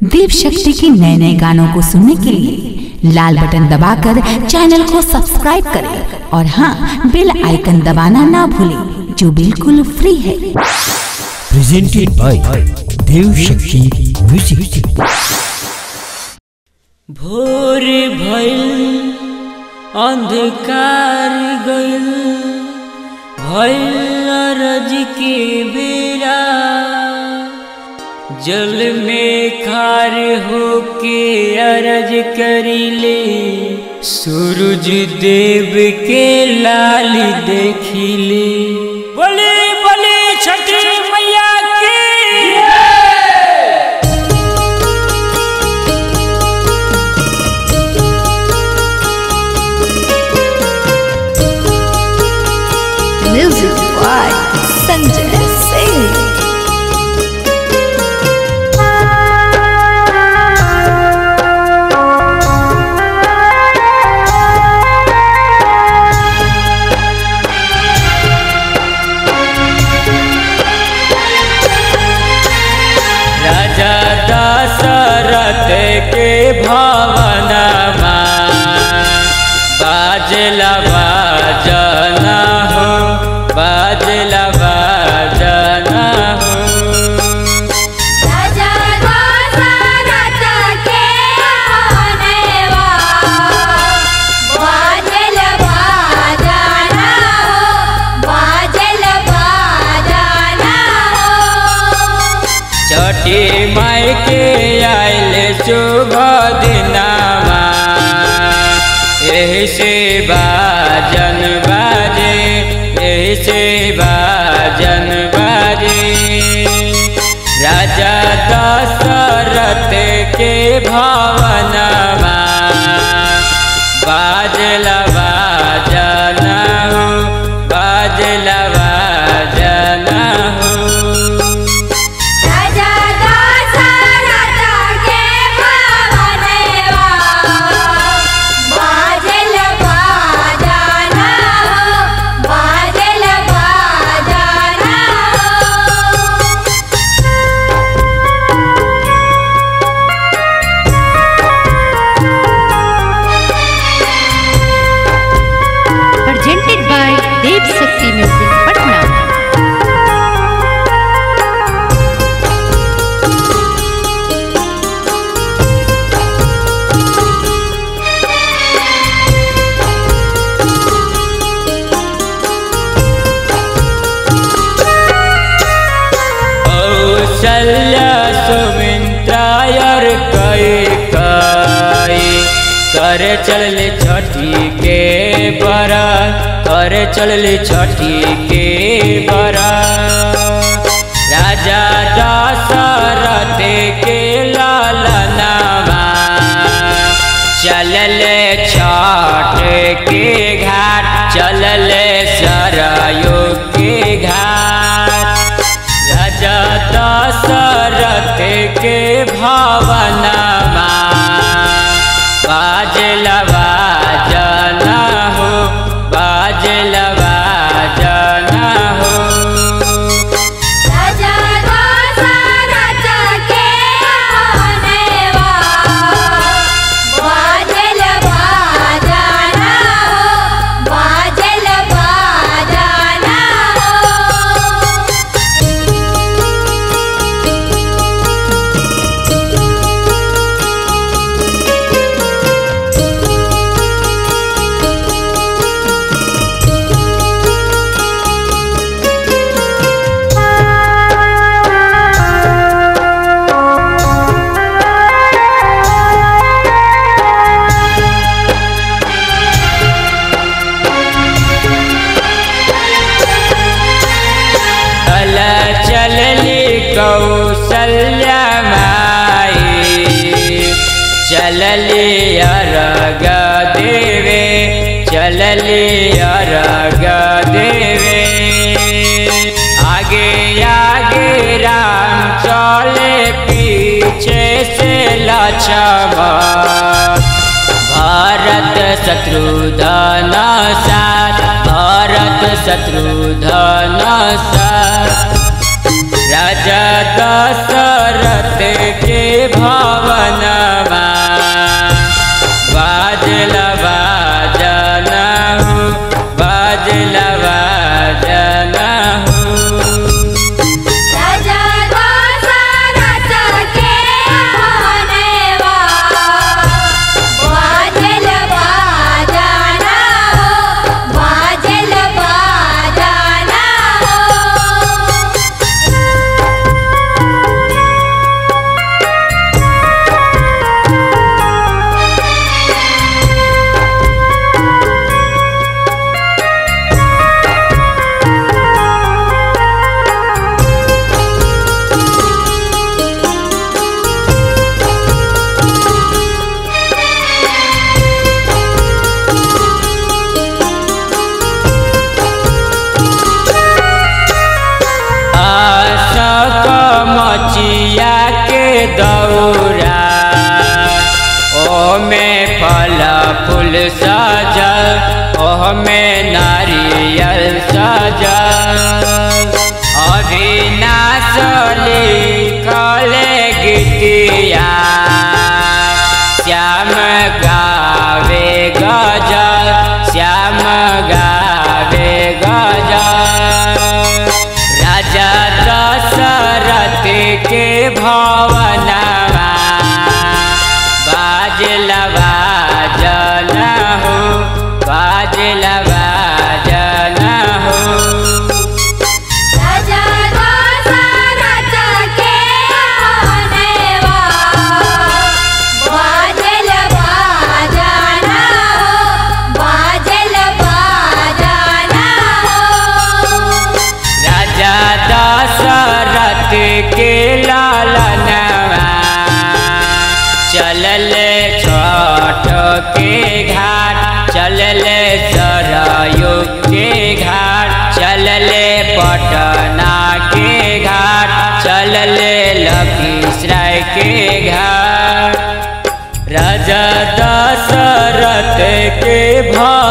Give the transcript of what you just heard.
देव शक्ति के नए नए गानों को सुनने के लिए लाल बटन दबाकर चैनल को सब्सक्राइब करें और हाँ बेल आइकन दबाना ना भूलें जो बिल्कुल फ्री है presented by Dev Shakti Music. भोर भइल अंधकार गइल भइल अरज के बेरा जल में खार होके अरज करिले सूरज देव के लाल देखिले बोले बोले छठी मैया की Music by Sanjay Singh. राजा दशरथ के भवनमा बाजला बाजना हो बाजला बाजना हो राजा दशरथ के होनेवा बाजल बाजाना हो बाजल बाजाना हो छठी माई के आयल शुभ दिनामा यही से बाजन बाजे यही से बाजन बाजे राजा दशरथ के भवनमा बाजला बाजना हो बाजला बाजना हो राजा दशरथ के भवनेवा बाजल बाजाना हो बाजल बाजाना हो presented by Dev Shakti Music Patna. कौशल्य सुमित्रायर कई कई कर चल छठी के बरा कर चल छठी के बरा राजा दशरथ के लालनामा चलल छठ के घाट चलल सरयू के घाट राजा दशरथ के भवनमा बाजला बाजना हो बाजला बाजना हो राजा दशरथ के होनेवा बाजल बाजाना हो बाजल बाजाना हो चल चलली कौशल्या माई चलली अरग देवे चलली अरग देवे आगे आगे राम चले पीछे से लक्ष्मण भारत शत्रुधन साथ भारत शत्रुधन साथ राजा दशरथ के भाव फूल सजल ओह में नारियल सजल अविनाश लिखल गीतिया श्याम गावे गजल श्याम गावे गजल राजा दशरथ के भवनवा बाजल बाजल हो बाजल बाजल हो राजा दशरथ के आनेवा बाजल बाजाना हो बाजल बाजाना हो राजा दशरथ के लालनवा चलल छठ के घाट चलल सरयू के घाट चलल पटना के घाट चलल लखीसराय के घाट राजा दशरथ के भा